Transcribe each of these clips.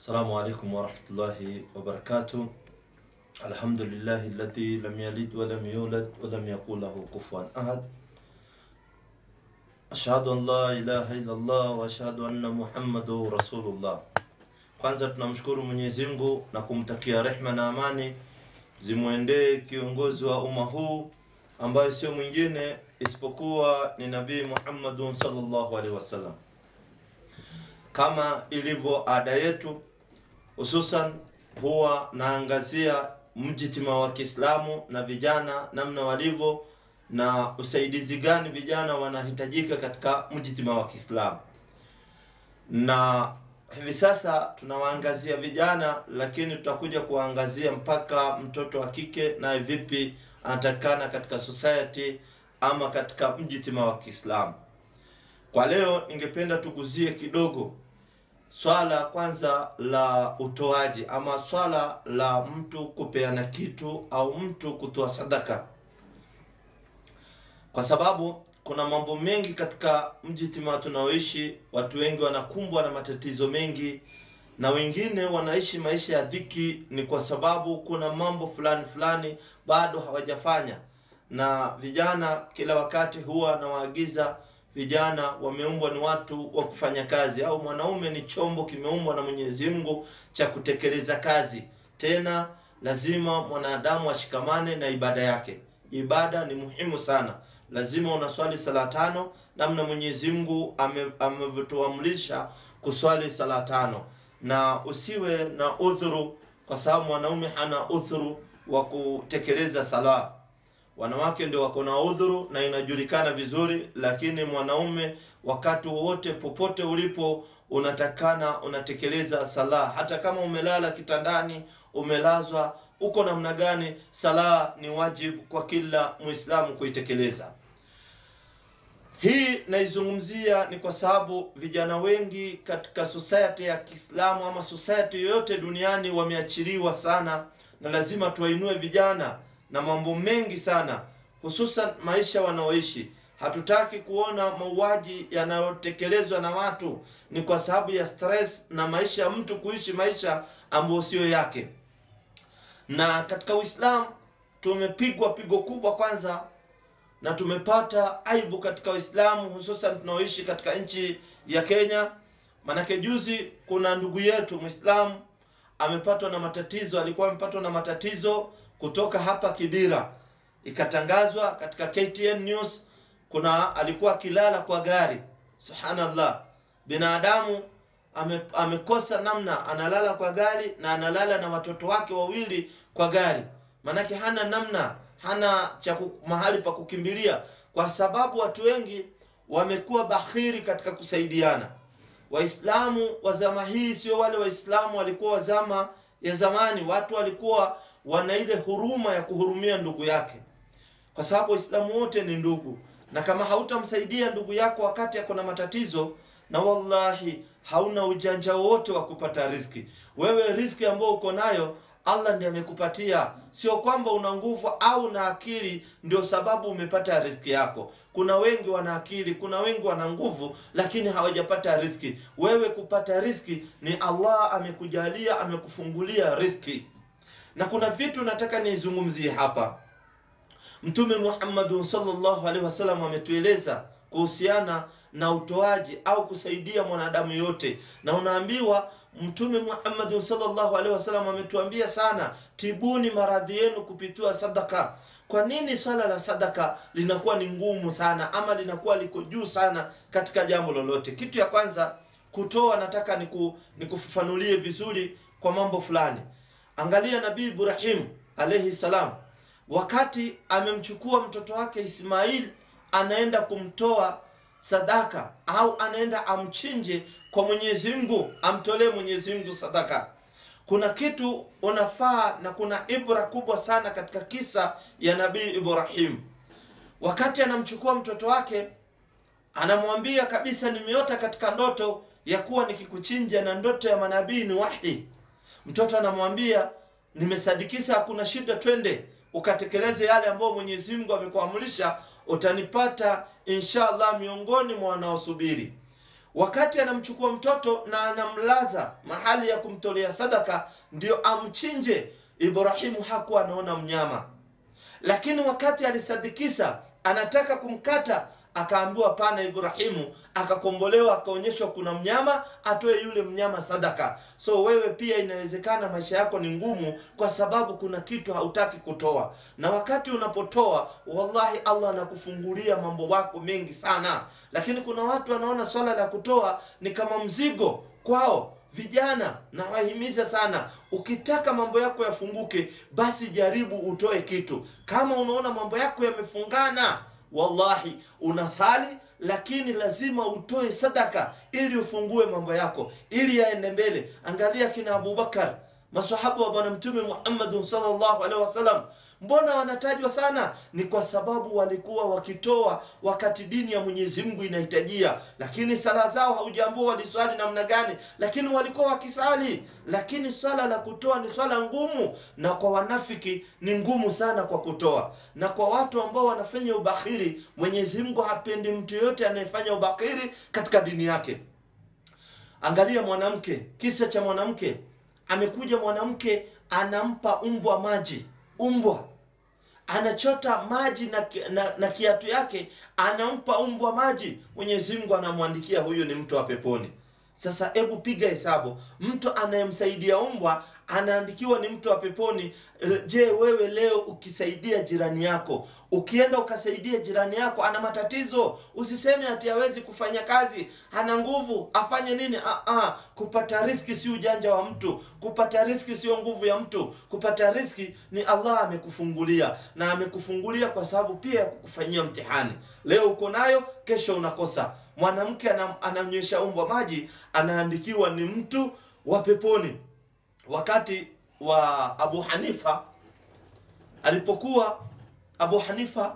Assalamu alaikum warahmatullahi wabarakatuh. Alhamdulillahi alladhi lam yalid wa lam yulad wa lam yakul lahu kufuwan ahad. Ashhadu an la ilaha illa Allah wa ashhadu anna Muhammadu rasulullah. Kwanza tunamshukuru Mwenyezi Mungu na kumtakia rehma na amani zimwendee kiongozi wa umma huu ambaye sio mwingine isipokuwa ni Nabii Muhammadun sallallahu alaihi wasallam. Kama ilivyo ada yetu, hususan huwa naangazia mjitima wa Kiislamu na vijana namna walivyo na usaidizi gani vijana wanahitajika katika mjitima wa Kiislamu. Na hivi sasa tunawaangazia vijana, lakini tutakuja kuwaangazia mpaka mtoto wa kike naye vipi anatakikana katika society ama katika mjitima wa Kiislamu. Kwa leo ningependa tuguzie kidogo swala kwanza la utoaji ama swala la mtu kupeana kitu au mtu kutoa sadaka, kwa sababu kuna mambo mengi katika mjitima tunaoishi. Watu wengi wanakumbwa na matatizo mengi, na wengine wanaishi maisha ya dhiki, ni kwa sababu kuna mambo fulani fulani bado hawajafanya. Na vijana kila wakati huwa anawaagiza vijana wameumbwa ni watu wa kufanya kazi, au mwanaume ni chombo kimeumbwa na Mwenyezi Mungu cha kutekeleza kazi. Tena lazima mwanadamu ashikamane na ibada yake. Ibada ni muhimu sana, lazima unaswali sala tano namna Mwenyezi Mungu amevyotuamrisha kuswali sala tano, na usiwe na udhuru, kwa sababu mwanaume hana udhuru wa kutekeleza sala wanawake ndio wako na udhuru na inajulikana vizuri, lakini mwanaume wakati wowote popote ulipo unatakana unatekeleza sala, hata kama umelala kitandani, umelazwa uko namna gani, sala ni wajibu kwa kila Muislamu kuitekeleza. Hii naizungumzia ni kwa sababu vijana wengi katika society ya Kiislamu ama society yoyote duniani wameachiliwa sana, na lazima tuwainue vijana na mambo mengi sana, hususan maisha wanaoishi. Hatutaki kuona mauaji yanayotekelezwa na watu, ni kwa sababu ya stress na maisha ya mtu kuishi maisha ambayo sio yake. Na katika Uislamu tumepigwa pigo kubwa kwanza, na tumepata aibu katika Uislamu, hususan tunaoishi katika nchi ya Kenya. Manake juzi kuna ndugu yetu Muislamu amepatwa na matatizo, alikuwa amepatwa na matatizo kutoka hapa Kibira, ikatangazwa katika KTN News. Kuna alikuwa akilala kwa gari. Subhanallah, binadamu ame, amekosa namna, analala kwa gari na analala na watoto wake wawili kwa gari, maanake hana namna, hana cha mahali pa kukimbilia, kwa sababu watu wengi wamekuwa bahiri katika kusaidiana. Waislamu wa zama hii sio wale Waislamu walikuwa wa zama ya zamani. Watu walikuwa wana ile huruma ya kuhurumia ndugu yake, kwa sababu Waislamu wote ni ndugu, na kama hautamsaidia ndugu yako wakati ako na matatizo, na wallahi hauna ujanja wowote wa kupata riziki. Wewe riziki ambayo uko nayo Allah ndiye amekupatia, sio kwamba una nguvu au na akili ndio sababu umepata riziki yako. Kuna wengi wana akili, kuna wengi wana nguvu, lakini hawajapata riziki. Wewe kupata riziki ni Allah amekujalia, amekufungulia riziki. Na kuna vitu nataka nizungumzie hapa. Mtume Muhammadun sallallahu alaihi wasallam ametueleza kuhusiana na utoaji au kusaidia mwanadamu yote, na unaambiwa Mtume Muhammad sallallahu alaihi wasallam ametuambia sana, tibuni maradhi yenu kupitia sadaka. Kwa nini swala la sadaka linakuwa ni ngumu sana ama linakuwa liko juu sana katika jambo lolote? Kitu ya kwanza kutoa, nataka niku, nikufafanulie vizuri kwa mambo fulani. Angalia Nabii Ibrahim alaihi salam, wakati amemchukua mtoto wake Ismail anaenda kumtoa sadaka au anaenda amchinje kwa Mwenyezi Mungu, amtolee Mwenyezi Mungu sadaka. Kuna kitu unafaa na kuna ibra kubwa sana katika kisa ya Nabii Ibrahim. Wakati anamchukua mtoto wake, anamwambia kabisa, nimeota katika ndoto ya kuwa nikikuchinja, na ndoto ya manabii ni wahi. Mtoto anamwambia, nimesadikisa, hakuna shida, twende ukatekeleze yale ambayo Mwenyezi Mungu amekuamrisha, utanipata insha Allah miongoni mwa wanaosubiri. wakati anamchukua mtoto na anamlaza mahali ya kumtolea sadaka ndio amchinje ibrahimu hakuwa anaona mnyama lakini wakati alisadikisa anataka kumkata akaambiwa pana ibrahimu akakombolewa akaonyeshwa kuna mnyama atoe yule mnyama sadaka so wewe pia inawezekana maisha yako ni ngumu kwa sababu kuna kitu hautaki kutoa na wakati unapotoa wallahi allah anakufungulia mambo wako mengi sana lakini kuna watu wanaona swala la kutoa ni kama mzigo kwao vijana nawahimiza sana ukitaka mambo yako yafunguke basi jaribu utoe kitu kama unaona mambo yako yamefungana wallahi unasali lakini lazima utoe sadaka ili ufungue mambo yako ili yaende mbele angalia kina abubakar masahaba wa bwana mtume muhammadin salllahu alaihi wasallam mbona wanatajwa sana ni kwa sababu walikuwa wakitoa wakati dini ya mwenyezi mungu inahitajia lakini sala zao haujaambua waliswali namna gani lakini walikuwa wakisali lakini swala la kutoa ni swala ngumu na kwa wanafiki ni ngumu sana kwa kutoa na kwa watu ambao wanafanya ubakhiri mwenyezi mungu hapendi mtu yoyote anayefanya ubakhiri katika dini yake angalia mwanamke kisa cha mwanamke amekuja mwanamke anampa umbwa maji umbwa anachota maji na, na, na kiatu yake anampa umbwa maji mwenyezi mungu anamwandikia huyu ni mtu wa peponi sasa hebu piga hesabu mtu anayemsaidia umbwa anaandikiwa ni mtu wa peponi je wewe leo ukisaidia jirani yako ukienda ukasaidia jirani yako ana matatizo usiseme ati hawezi kufanya kazi ana nguvu afanye nini Aa, kupata riski si ujanja wa mtu kupata riski sio nguvu ya mtu kupata riski ni allah amekufungulia na amekufungulia kwa sababu pia ya kukufanyia mtihani leo uko nayo kesho unakosa mwanamke anamnyesha umbwa maji anaandikiwa ni mtu wa peponi wakati wa abu hanifa alipokuwa abu hanifa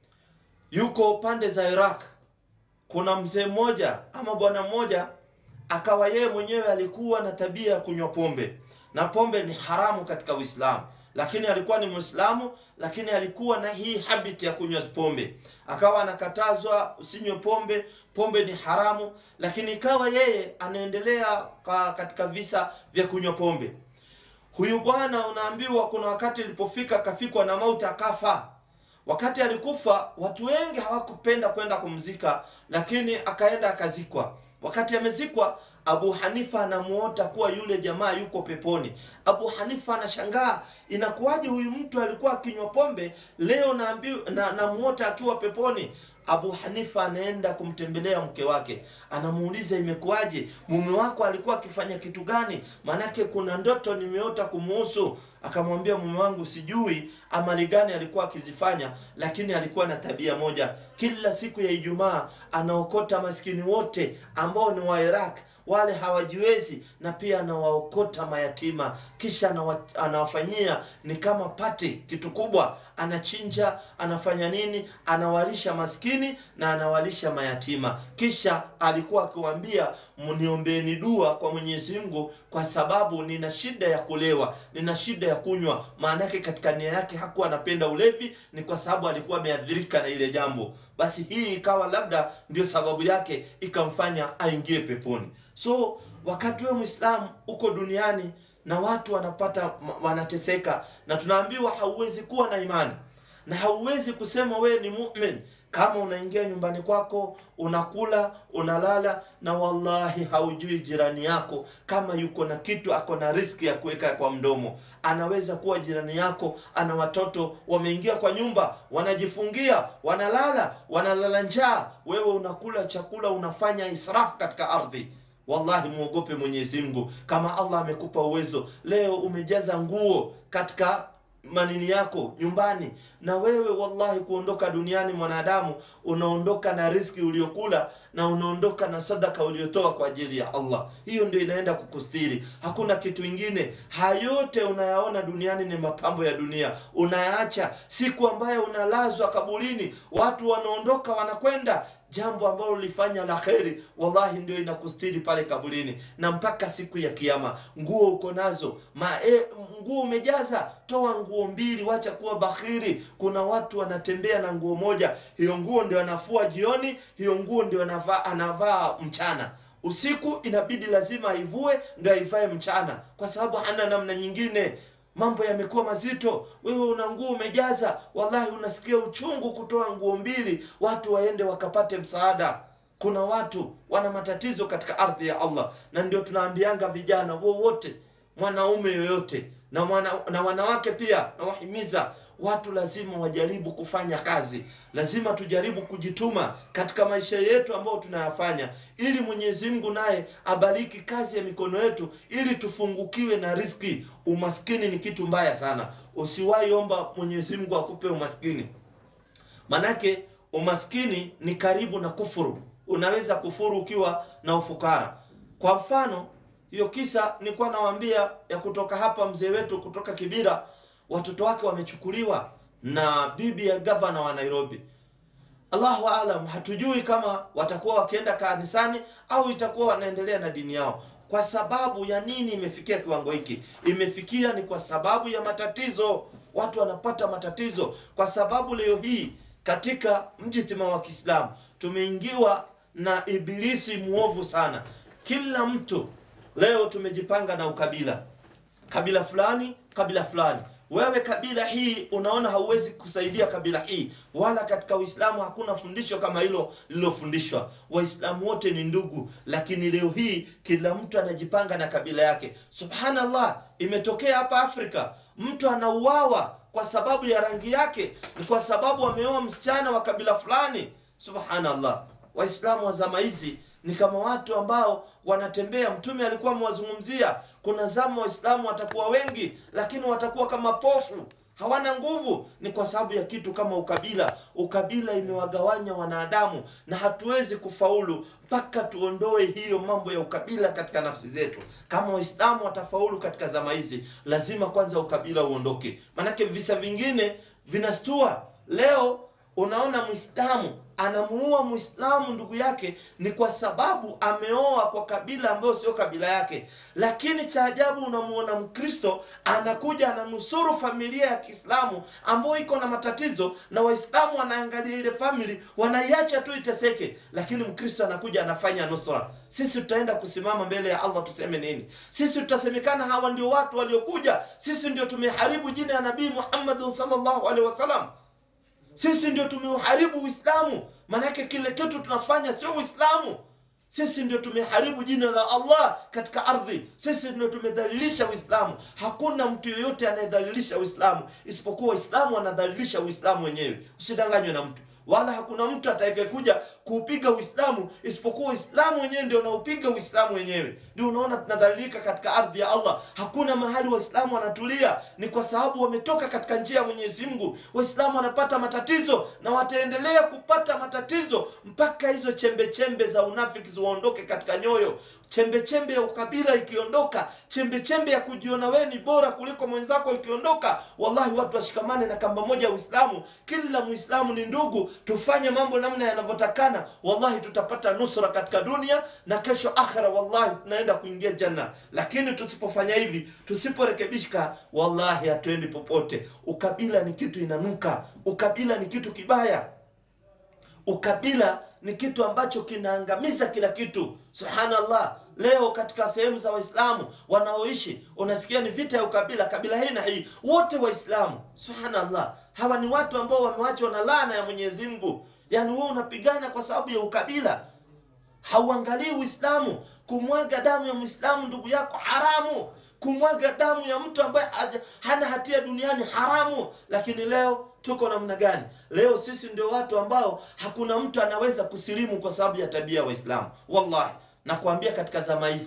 yuko pande za iraq kuna mzee mmoja ama bwana mmoja akawa yeye mwenyewe alikuwa na tabia ya kunywa pombe na pombe ni haramu katika uislamu lakini alikuwa ni mwislamu lakini alikuwa na hii habit ya kunywa pombe akawa anakatazwa usinywe pombe pombe ni haramu lakini ikawa yeye anaendelea katika visa vya kunywa pombe huyu bwana unaambiwa kuna wakati ilipofika akafikwa na mauti akafa wakati alikufa watu wengi hawakupenda kwenda kumzika lakini akaenda akazikwa wakati amezikwa abu hanifa anamuota kuwa yule jamaa yuko peponi abu hanifa anashangaa inakuwaje huyu mtu alikuwa akinywa pombe leo namuota na, na akiwa peponi abu hanifa anaenda kumtembelea mke wake anamuuliza imekuwaje mume wako alikuwa akifanya kitu gani maanake kuna ndoto nimeota kumuhusu akamwambia mume wangu sijui amali gani alikuwa akizifanya lakini alikuwa na tabia moja kila siku ya ijumaa anaokota maskini wote ambao ni wa iraq wale hawajiwezi na pia anawaokota mayatima kisha anawa, anawafanyia ni kama pati kitu kubwa anachinja anafanya nini anawalisha maskini na anawalisha mayatima kisha alikuwa akiwaambia mniombeni dua kwa mwenyezi mungu kwa sababu nina shida ya kulewa nina shida ya kunywa maanake katika nia yake hakuwa anapenda ulevi ni kwa sababu alikuwa ameadhirika na ile jambo basi hii ikawa labda ndio sababu yake ikamfanya aingie peponi so wakati wewe mwislamu uko duniani na watu wanapata wanateseka na tunaambiwa hauwezi kuwa na imani na hauwezi kusema wewe ni mumin kama unaingia nyumbani kwako unakula unalala na wallahi haujui jirani yako kama yuko na kitu ako na riski ya kuweka kwa mdomo anaweza kuwa jirani yako ana watoto wameingia kwa nyumba wanajifungia wanalala wanalala njaa wewe unakula chakula unafanya israfu katika ardhi wallahi mwogope mwenyezi mungu kama allah amekupa uwezo leo umejaza nguo katika manini yako nyumbani na wewe wallahi kuondoka duniani mwanadamu unaondoka na riski uliokula na unaondoka na sadaka uliotoa kwa ajili ya allah hiyo ndio inaenda kukustiri hakuna kitu ingine hayote unayaona duniani ni mapambo ya dunia unayaacha siku ambayo unalazwa kaburini watu wanaondoka wanakwenda jambo ambalo ulifanya la kheri, wallahi ndio inakustiri pale kaburini na mpaka siku ya Kiyama. Nguo uko nazo ma, e, nguo umejaza, toa nguo mbili, wacha kuwa bakhiri. Kuna watu wanatembea na nguo moja, hiyo nguo ndio anafua jioni, hiyo nguo ndio anavaa, anavaa mchana usiku inabidi lazima aivue ndio aivae mchana, kwa sababu hana namna nyingine. Mambo yamekuwa mazito, wewe una nguo umejaza, wallahi unasikia uchungu kutoa nguo mbili watu waende wakapate msaada. Kuna watu wana matatizo katika ardhi ya Allah, na ndio tunaambianga vijana wowote, mwanaume yoyote na, mwana, na wanawake pia, nawahimiza watu lazima wajaribu kufanya kazi, lazima tujaribu kujituma katika maisha yetu ambayo tunayafanya, ili Mwenyezi Mungu naye abariki kazi ya mikono yetu, ili tufungukiwe na riziki. Umaskini ni kitu mbaya sana, usiwahi omba Mwenyezi Mungu akupe umaskini, manake umaskini ni karibu na kufuru. Unaweza kufuru ukiwa na ufukara. Kwa mfano hiyo kisa nilikuwa nawaambia ya kutoka hapa, mzee wetu kutoka Kibira watoto wake wamechukuliwa na bibi ya gavana wa Nairobi. Allahu alam, hatujui kama watakuwa wakienda kanisani au itakuwa wanaendelea na dini yao. Kwa sababu ya nini imefikia kiwango hiki? Imefikia ni kwa sababu ya matatizo. Watu wanapata matatizo kwa sababu leo hii katika mjitima wa Kiislamu tumeingiwa na ibilisi muovu sana. Kila mtu leo tumejipanga na ukabila, kabila fulani, kabila fulani wewe kabila hii unaona hauwezi kusaidia kabila hii, wala katika Uislamu hakuna fundisho kama hilo lililofundishwa. Waislamu wote ni ndugu, lakini leo hii kila mtu anajipanga na kabila yake. Subhanallah, imetokea hapa Afrika, mtu anauawa kwa sababu ya rangi yake, ni kwa sababu ameoa msichana wa kabila fulani. Subhanallah, Waislamu wa zama hizi ni kama watu ambao wanatembea. Mtume alikuwa amewazungumzia, kuna zama Waislamu watakuwa wengi, lakini watakuwa kama pofu, hawana nguvu. Ni kwa sababu ya kitu kama ukabila. Ukabila imewagawanya wanadamu, na hatuwezi kufaulu mpaka tuondoe hiyo mambo ya ukabila katika nafsi zetu. Kama Waislamu watafaulu katika zama hizi, lazima kwanza ukabila uondoke, maanake visa vingine vinastua leo Unaona, Mwislamu anamuua Mwislamu ndugu yake ni kwa sababu ameoa kwa kabila ambayo sio kabila yake. Lakini cha ajabu, unamuona Mkristo anakuja ananusuru familia ya Kiislamu ambayo iko na matatizo, na Waislamu wanaangalia ile famili wanaiacha tu iteseke, lakini Mkristo anakuja anafanya nusra. Sisi tutaenda kusimama mbele ya Allah tuseme nini? Sisi tutasemekana hawa ndio watu waliokuja, sisi ndio tumeharibu jina ya Nabii Muhammad sallallahu alaihi wasallam sisi ndio tumeuharibu Uislamu, maanake kile kitu tunafanya sio Uislamu. Sisi ndio tumeharibu jina la Allah katika ardhi, sisi ndio tumedhalilisha Uislamu. Hakuna mtu yoyote anayedhalilisha Uislamu isipokuwa Waislamu wanadhalilisha Uislamu wenyewe. Usidanganywe na mtu wala hakuna mtu atakayekuja kuupiga Uislamu isipokuwa Uislamu wenyewe ndio unaupiga Uislamu wenyewe. Ndio unaona tunadhalilika katika ardhi ya Allah. Hakuna mahali Waislamu wanatulia, ni kwa sababu wametoka katika njia ya Mwenyezi Mungu. Waislamu wanapata matatizo na wataendelea kupata matatizo mpaka hizo chembe chembe za unafiki ziwaondoke katika nyoyo. Chembe chembe ya ukabila ikiondoka, chembe chembe ya kujiona wewe ni bora kuliko mwenzako ikiondoka, wallahi watu washikamane na kamba moja ya Uislamu. Kila Muislamu ni ndugu, tufanye mambo namna yanavyotakana, wallahi tutapata nusra katika dunia na kesho akhira, wallahi tunaenda kuingia janna. Lakini tusipofanya hivi, tusiporekebishika, wallahi hatuendi popote. Ukabila ni kitu inanuka, ukabila ni kitu kibaya. Ukabila ni kitu ambacho kinaangamiza kila kitu. Subhanallah, leo katika sehemu za Waislamu wanaoishi unasikia ni vita ya ukabila, kabila hii na hii, wote Waislamu. Subhanallah, hawa ni watu ambao wamewachwa na laana ya Mwenyezi Mungu. Yaani wewe unapigana kwa sababu ya ukabila, hauangalii Uislamu. Kumwaga damu ya Muislamu ndugu yako haramu, kumwaga damu ya mtu ambaye hana hatia duniani haramu. Lakini leo tuko namna gani? Leo sisi ndio watu ambao hakuna mtu anaweza kusilimu kwa sababu ya tabia ya Waislamu. Wallahi nakwambia, katika zama hizi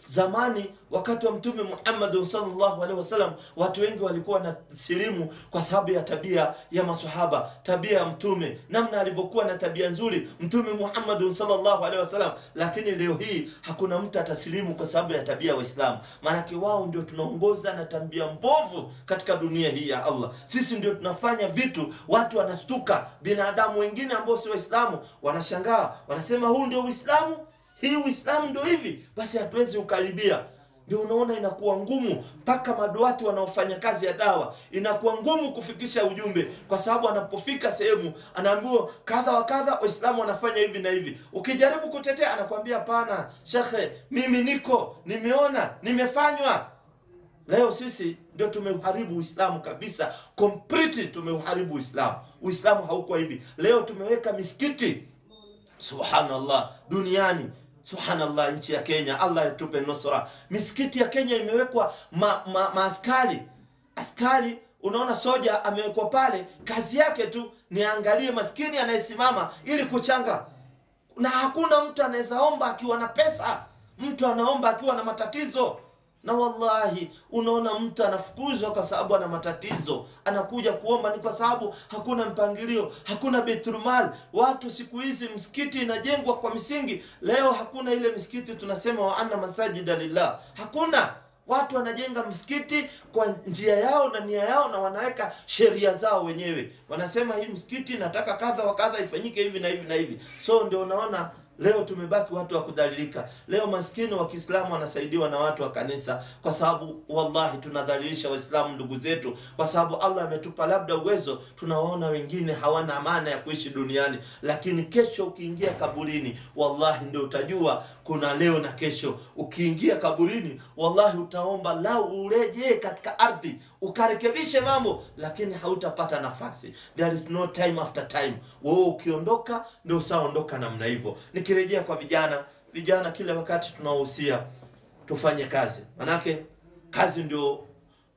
zamani wakati wa mtume Muhammad sallallahu alaihi wasallam watu wengi walikuwa na silimu kwa sababu ya tabia ya masahaba tabia ya mtume namna alivyokuwa na tabia nzuri mtume Muhammad sallallahu alaihi wasallam lakini leo hii hakuna mtu atasilimu kwa sababu ya tabia ya Waislamu maanake wao ndio tunaongoza na tabia mbovu katika dunia hii ya Allah sisi ndio tunafanya vitu watu wanastuka binadamu wengine ambao si Waislamu wanashangaa wanasema huu ndio Uislamu hii Uislamu ndio hivi, basi hatuwezi ukaribia. Ndio unaona inakuwa ngumu mpaka maduati wanaofanya kazi ya dawa, inakuwa ngumu kufikisha ujumbe, kwa sababu anapofika sehemu anaambiwa kadha wa kadha, Waislamu wanafanya hivi na hivi. Ukijaribu kutetea, anakwambia hapana, shekhe, mimi niko nimeona, nimefanywa. Leo sisi ndio tumeuharibu Uislamu kabisa, completely tumeuharibu Uislamu. Uislamu hauko hivi. Leo tumeweka misikiti subhanallah duniani subhanallah nchi ya kenya allah yatupe nusra misikiti ya kenya imewekwa ma, ma, maaskari askari unaona soja amewekwa pale kazi yake tu ni aangalie maskini anayesimama ili kuchanga na hakuna mtu anaweza omba akiwa na pesa mtu anaomba akiwa na matatizo na wallahi unaona mtu anafukuzwa kwa sababu ana matatizo anakuja kuomba ni kwa sababu hakuna mpangilio hakuna beitulmal watu siku hizi msikiti inajengwa kwa misingi leo hakuna ile misikiti tunasema wa anna masajida lillah hakuna watu wanajenga msikiti kwa njia yao na nia yao na wanaweka sheria zao wenyewe wanasema hii msikiti nataka kadha wa kadha ifanyike hivi na hivi na hivi so ndio unaona leo tumebaki watu wa kudhalilika leo maskini wa kiislamu wanasaidiwa na watu wa kanisa kwa sababu wallahi tunadhalilisha waislamu ndugu zetu kwa sababu allah ametupa labda uwezo tunawaona wengine hawana amana ya kuishi duniani lakini kesho ukiingia kaburini wallahi ndio utajua kuna leo na kesho ukiingia kaburini wallahi utaomba lau urejee katika ardhi ukarekebishe mambo lakini hautapata nafasi there is no time after time wewe ukiondoka ndio usaondoka namna hivyo nikirejea kwa vijana vijana kila wakati tunawahusia tufanye kazi manake kazi ndio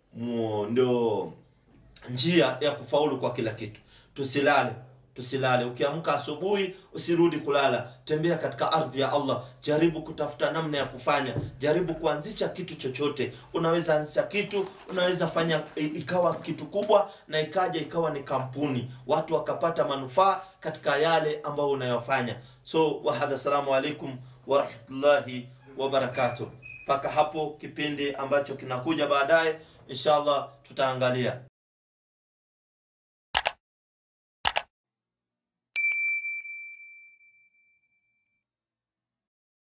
mu- ndio njia ya kufaulu kwa kila kitu tusilale tusilale ukiamka asubuhi usirudi kulala tembea katika ardhi ya allah jaribu kutafuta namna ya kufanya jaribu kuanzisha kitu chochote unaweza anzisha kitu unaweza fanya i- ikawa kitu kubwa na ikaja ikawa ni kampuni watu wakapata manufaa katika yale ambayo unayofanya so wahadha assalamu alaikum warahmatullahi wabarakatuh mpaka hapo kipindi ambacho kinakuja baadaye inshallah tutaangalia